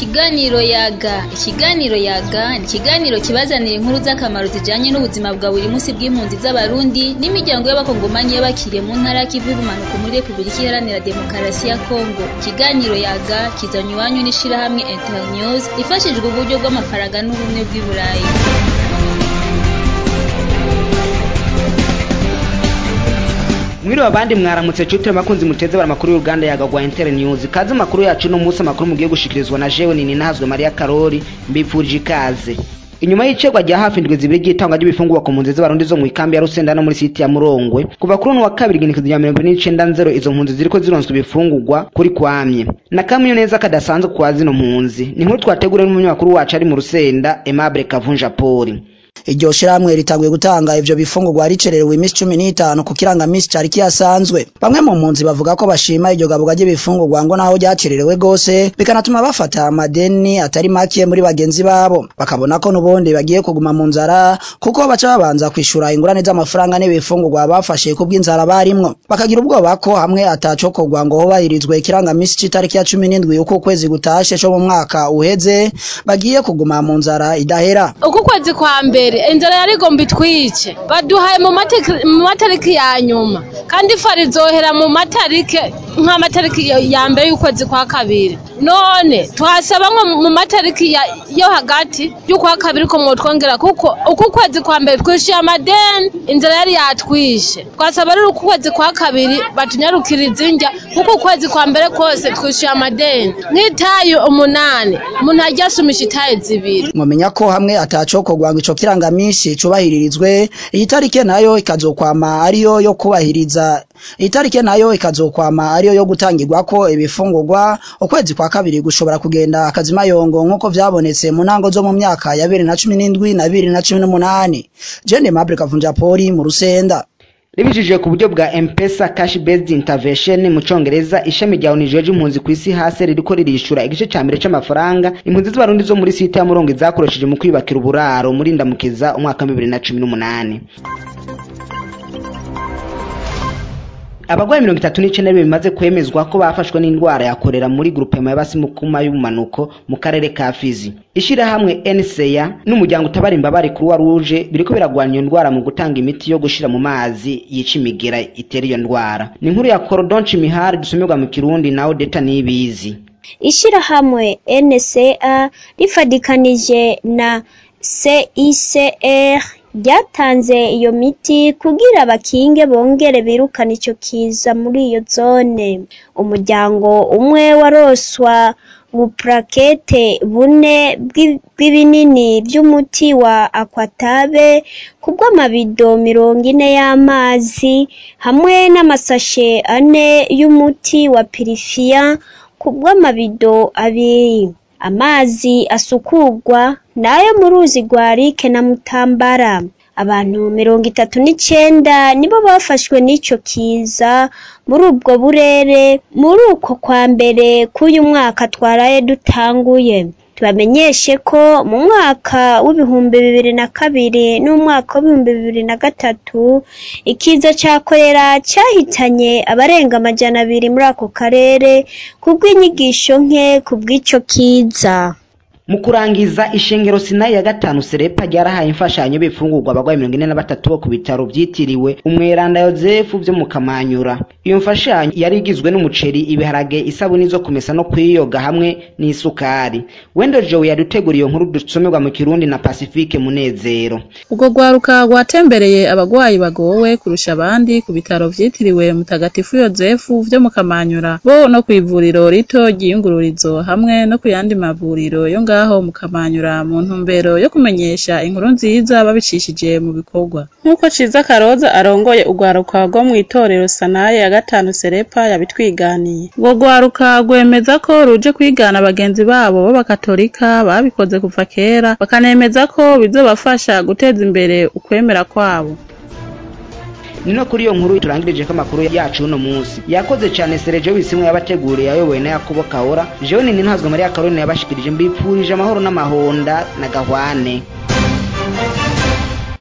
Ikiganiro yaga ikiganiro yaga ni ikiganiro kibazanira inkuru z'akamaro zijanye n'ubuzima bwa buri munsi bw'impunzi z'abarundi n'imiryango y'abakongomanyi y'abakiriye mu ntara y'ikivu y'ubumanuko muri Republika Iharanira Demokarasi ya Kongo ikiganiro yaga kizanywe iwanyu n'ishirahamwe Internews ifashijwe uburyo bw'amafaranga n'ubumwe bw'i Burayi mwiriwe abandi mwaramutse cutire makunzi muteze bara makuru y'uruganda yagagwa Inter News kaze makuru yacu no munsi makuru mugiye gushikirizwa na jewe nini nahazwe Maria Karori mbifurije ikaze inyuma y'icegwa rya hafi indwi zibiri ry'itangwa ry'ibifungurwa ku mpunzi z'abarundi zo mu ikambi ya Rusenda no muri siti ya Murongwe kuva kuri uno wa kabiri igenekerezo rya mirongo ine n'icenda nzero izo mpunzi ziriko zironswa ibifungurwa kuri kwamye na kamwe neza kadasanzwe kwa zino mpunzi ni inkuru twateguriwe n'umunyamakuru wacu ari mu Rusenda Aimable Kavunja Poli iryo shirahamwe ritanguye gutanga ivyo bifungurwa ricererewe imisi cumi n'itanu ku kirangamisi cari kihasanzwe bamwe mu mpunzi bavuga ko bashima iryo gaburwa ry'ibifungurwa ngo naho ryacererewe gose bikanatuma bafata amadeni atari make muri bagenzi babo bakabona ko n'ubundi bagiye kuguma mu nzara kuko baca babanza kwishura ingurane z'amafaranga n'ibifungurwa bafashe kubw'inzara barimwo bakagira ubwoba ko hamwe atacokorwa ngo hubahirizwe ikirangamisi c'itariki ya cumi n'indwi uko ukwezi gutashe co mu mwaka uheze bagiye kuguma mu nzara idahera uku kwezi kwa mbere inzara yari igomba itwice baduhaye mu mateki- mu matariki ya nyuma kandi ifa rizohera mu matariki nk'amatariki yo- ya mbere y'ukwezi kwa kabiri none twasaba nko mu matariki ya- yo hagati y'ukwa kabiri ko mwotwongera kuko uku kwezi kwa mbere twishyuye amadeni inzara yari yatwishe twasaba rero uku kwezi kwa kabiri batunyarukiriza indya kuko ukwezi kwa mbere kose twishyuye amadeni nk'itayi umunani umuntu ajya asumisha itayi zibiri mwamenya ko hamwe atacokorwa ngo ico kirangamishi cubahiririzwe iyi tarike nayo ikazokwama ariyo yo kubahiriza iyi tarike nayo ikazokwama ariyo yo gutangirwako ibifungurwa ukwezi kwa kabiri gushobora kugenda akazimayongo nk'uko vyabonetse mu ntango zo mu myaka ya bibiri na cumi n'indwi na bibiri na cumi n'umunani jene mabure kavunja poli mu rusenda ribijije ku buryo bwa M-Pesa cash based intervention mu congereza ishami rya ONU rijeje impunzi ku isi hase ririko ririshura igice ca mbere c'amafaranga impunzi z'abarundi zo muri site ya Murongo zakoresheje mu kwibakira uburaro muri ndamukiza umwaka wa bibiri na cumi n'umunani abagwayi mirongo itatu n'icenda bimaze kwemezwa ko bafashwe n'indwara ya korera muri grupema y'abasimukuma y'ubumanuko mu karere ka Fizi ishirahamwe NCA n'umuryango utabara imbabare Croix Rouge biriko biragwanya iyo ndwara mu gutanga imiti yo gushira mu mazi yica imigera itera iyo ndwara ni inkuru ya Cordon Chimihari dusomerwa mu Kirundi na Odeta Niyibizi ishirahamwe NCA rifadikanije na CICR ryatanze iyo miti kugira bakinge bongere birukana ico kiza muri iyo zone umuryango umwe waroswa buprakete bune bw'i- bw'ibinini vy'umuti wa akwatabe kubw'amabido mirongo ine y'amazi hamwe n'amasashe ane y'umuti wa pirifiya kubw'amabido abiri amazi asukurwa nayo mu ruzi rwa rike na mutambara abantu mirongo itatu n'icenda nibo bafashwe n'ico kiza muri ubwo burere muri uko kwa mbere k'uyu mwaka twaraye dutanguye tubamenyeshe ko mu mwaka w'ibihumbi bibiri na kabiri n'umwaka w'ibihumbi bibiri na gatatu ikiza ca korera cahitanye abarenga amajana abiri muri ako karere kubw'inyigisho nke kubw'ico kiza mu kurangiza ishengero sinayi ya gatanu serepa ryarahaye imfashanyo bifungurwa abagwayi mirongo ine na batatu bo ku bitaro vyitiriwe umweranda yozefu vyo mu kamanyura iyo mfashanyo yari igizwe n'umuceri ibiharage isabuni zo kumesa no kwiyoga hamwe n'isukari wendo jowe yaduteguriye iyo nkuru dusomerwa mu kirundi na pacifique munezero Urwo rwaruka rwatembereye abagwayi bagowe kurusha abandi ku bitaro vyitiriwe Mutagatifu Yozefu vyo mu Kamanyura bo no kw'ivuriro rito ry'iyungururizo hamwe no ku yandi mavuriro yo ngaho mu Kamanyura mu ntumbero yo kumenyesha inkuru nziza babicishije mu bikorwa nk'uko Ciza Karoza arongoye urwaruka rwo mw'itorero Sanaye ya gatanu Serepa yabitwiganiye urwo rwaruka rwemeza ko ruje kwigana bagenzi babo b'abakatolika babikoze kuva kera bakanemeza ko bizobafasha guteza imbere ukwemera kwabo ni no kuri iyo nkuru turangirije ko amakuru yacu uno munsi yakoze cyane sereje wisimwe yabateguriye ayobowe na yakobo kahora jewe nini ntazwe mariya karoni yabashikirije mbipfurije amahoro n'amahonda na gahwane